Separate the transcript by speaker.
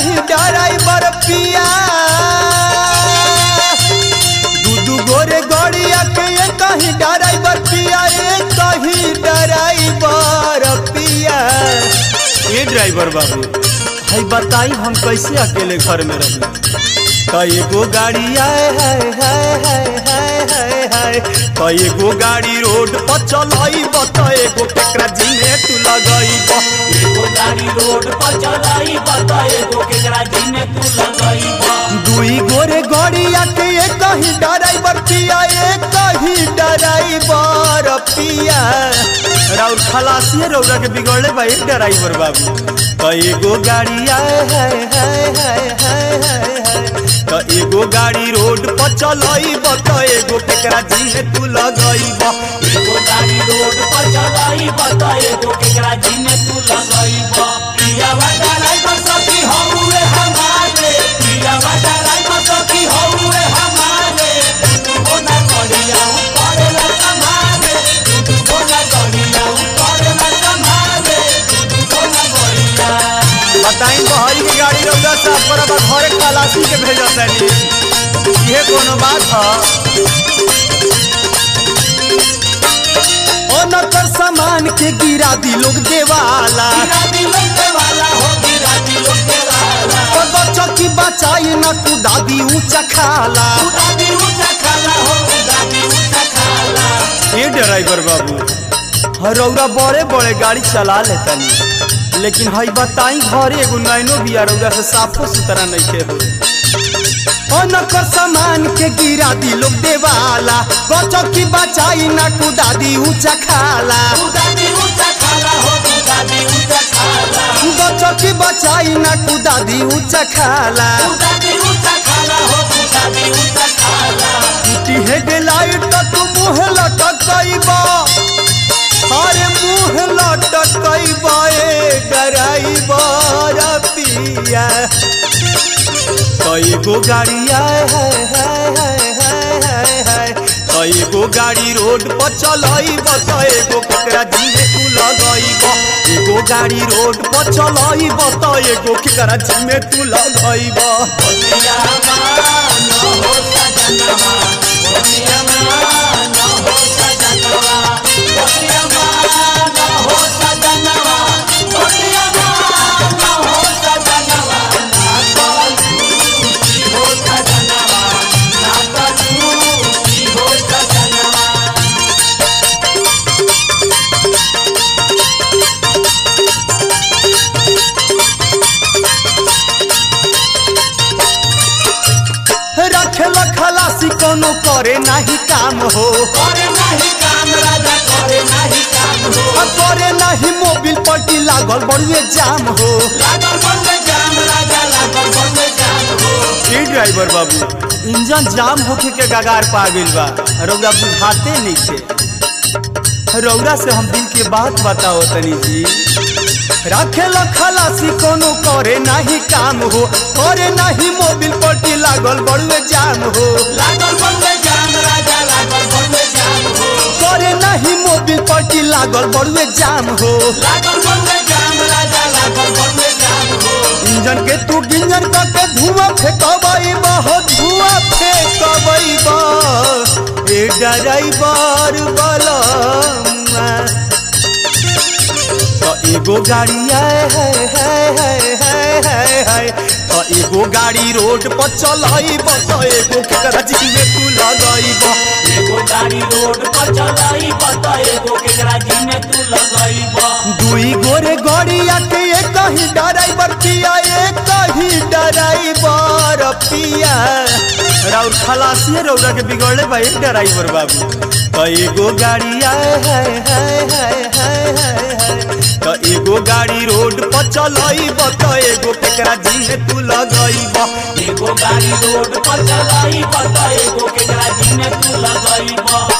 Speaker 1: कहीं ड्राइवर पिया दू दू गोरे गड़िया के ये कहीं ड्राइवर पिया ये कहीं ड्राइवर पिया ये ड्राइवर बाबू है बताई हम कैसे अकेले घर में रही कई गो गाड़ी आए हाय हाय हाय हाय हाय हाय कई गो गाड़ी रोड पर चलाई बत एगो केकरा जिने तू लगई
Speaker 2: एगो गाड़ी रोड पर चलाई बता एगो केकरा जिने तू लगई
Speaker 1: दुई गोरे गड़िया के ये कहीं ड्राइवर पिया ये कहीं ड्राइवर पिया राउर खलासी रौरा के बिगड़ले भाई ड्राइवर बाबू कई गो गाड़ी आए हाय हाय हाय हाय हाय हाय तो एगो गाड़ी रोड पर चलई बत एगो केकरा जिने तू लगई
Speaker 2: एगो गाड़ी रोड पर चलाई बता एगो केकरा जिने तू लगई पिया वाला ड्राइवर सखी हौवे हमारे पिया वाला ड्राइवर सखी हौवे हमारे तू ना गड़िया ऊपर ना संभाले तू ना गड़िया ऊपर ना संभाले तू ना गड़िया
Speaker 1: बताई बहरी की गाड़ी रौदा साफ पर अब घरे खलासी के भेजत तनी ये कोनो बात ह ओनकर सामान के गिरा दी लोग देवाला
Speaker 2: गिरा दिलों के वाला हो गिरा दिलों के वाला
Speaker 1: तो बच्चों की बचाई न तू दादी ऊंचा खाला
Speaker 2: दादी ऊंचा खाला हो दादी ऊंचा खाला
Speaker 1: ये ड्राइवर बाबू रौरा बड़े बड़े गाड़ी चला लेतनी लेकिन हई बताई घरे एगो नैनो बिया रौरा से साफो सुथरा नहीं के हो ओनकर सामान के गिरा दी लोग देवाला बच्चों की बचाई न तू दादी ऊंचा खाला
Speaker 2: दादी ऊंचा खाला हो दादी ऊंचा खाला
Speaker 1: बच्चों की बचाई न तू दादी ऊंचा खाला
Speaker 2: दादी ऊंचा खाला हो दादी ऊंचा खाला
Speaker 1: टूटी हेडलाइट तो तू मुँह लटकैबा अरे मुँह लटकैबा ए ड्राइवर पिया कई गो गाड़ी आए हाय हाय हाय हाय हाय हाय कई गो गाड़ी रोड पर चलैब त एगो केकरा जिने तू लगैब एगो गाड़ी रोड पर चलैब त एगो केकरा जिने तू लगैब
Speaker 2: बोलिया मान हो सजनवा बोलिया मान हो सजनवा बोलिया मान हो सजनवा बोलिया मान हो सजनवा ना कलू की हो सजनवा ना कलू की हो सजनवा
Speaker 1: रखेल खलासी कोनो करे नाही काम हो
Speaker 2: करे नहीं काम राजा करे नहीं काम हो
Speaker 1: आ करे नाही मोबिल पट्टी लागल बड़ुए जाम हो
Speaker 2: लागल बनवे जाम राजा लागल बनवे जाम हो
Speaker 1: ई ड्राइवर बाबू इंजन जाम होके के गगार पा गइल बा रौरा बुझाते नहीं छे रौरा से हम दिल के बात बताओ तनी जी रखेल खलासी कोनो करे नाही काम हो करे नाही मोबिल पट्टी लागल बड़ुए जाम हो
Speaker 2: लागल बनवे जाम राजा लागल बनवे जाम हो
Speaker 1: करे नाही मोबिल पट्टी लागल बड़ुए जाम हो
Speaker 2: लागल बनवे जाम राजा लागल बनवे जाम हो
Speaker 1: इंजन के तू गिंजन करके धुआं फेंकबई हो धुआं फेंकबई ए ड्राइवर बलमा तो एगो गाड़ी आए हाय हाय हाय हाय हाय हाय तो एगो गाड़ी रोड पर चलैब तो एगो केकरा जिमे तू लगैब
Speaker 2: एगो गाड़ी रोड पर चलाई बता एगो केकरा जिने तू लगईब
Speaker 1: दुई गोरे गड़िया के एक कहीं ड्राइवर पिया एक कहीं ड्राइवर पिया राउर खलासी रौरा के बिगड़ले भाई ड्राइवर बाबू तो एगो गाड़ी आए हाय हाय हाय हाय हाय हाय तो एगो गाड़ी रोड पर चलैब तो एगो केकरा जिने तू लगैब
Speaker 2: एगो गाड़ी रोड पर चलाई बता एगो केकरा जिने तू लगईब